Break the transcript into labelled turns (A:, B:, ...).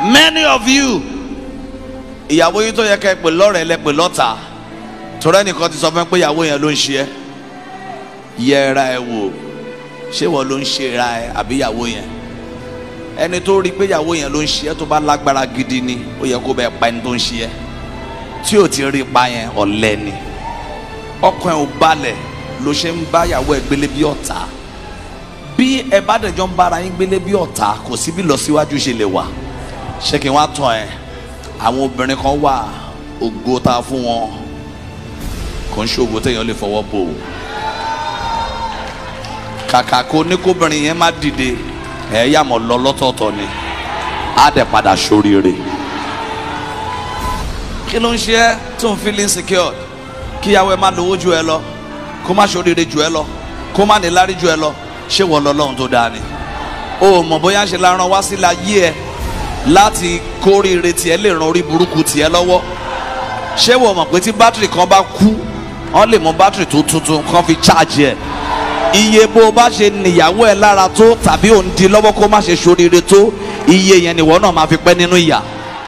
A: many of you ìyàwó yín tó yẹ kẹ́ ẹ pè lọ́rẹ̀ẹ́ lẹ pè lọ́tà torí ẹnìkan ti sọ fún mi pé ìyàwó yẹn ló ń ṣe ẹ́ yẹra ẹ wò ṣé wọ́n ló ń ṣe ra ẹ àbí ìyàwó yẹn ẹni tó rí i pé ìyàwó yẹn ló ń ṣe ẹ́ tó bá lágbára gidi ni ó yẹ kó bẹ́ẹ̀ pa ẹni tó ń ṣe ẹ́ tí ò ti rí i pa yẹn ọ̀lẹ ni ọkàn ẹ̀ ò balẹ̀ ló ṣe ń bá ìyàwó ẹ̀ gbélé bí ọ̀tá bí ẹ bá dẹjọ́ ń bára yín gbélé bí ọ̀tá kò sí bí lọ síwájú ṣe lè wà ṣé kí n wá tàn ẹ́ àwọn obìnrin kan wà ògo tá a fún wọn kò ń ṣe ògo téèyàn lè fọwọ́ bò ó kàkà kó ní kóbìnrin yẹn má dìde ẹ yà mọ̀ lọ lọ́tọ̀ọ̀tọ̀ ni á dẹ̀ padà sóríire kí ló ń ṣe ẹ́ tó ń feel insecure kíyàwó ẹ má lówó ju ẹ lọ kó má sóríire ju ẹ lọ kó má níláárí ju ẹ lọ ṣé wọ́n lọ lọ́hùn tó dáa ni o mọ̀ bóyá ń ṣe la rán wá sí la yí ẹ láti kórìíre tiẹ̀ lè ran orí burúkú tiẹ̀ lọ́wọ́ ṣé wọ́n mọ̀ pé tí bátìrì kan bá kú wọ́n lè mú bátìrì tó tuntun kan fi cháàjì ẹ̀ iye bó o bá ṣe níyàwó ẹ lára tó tàbí òun di lọ́wọ́ kó má ṣe ṣoríire tó iye yẹn nìwọ náà máa fi pẹ́ nínú ìyà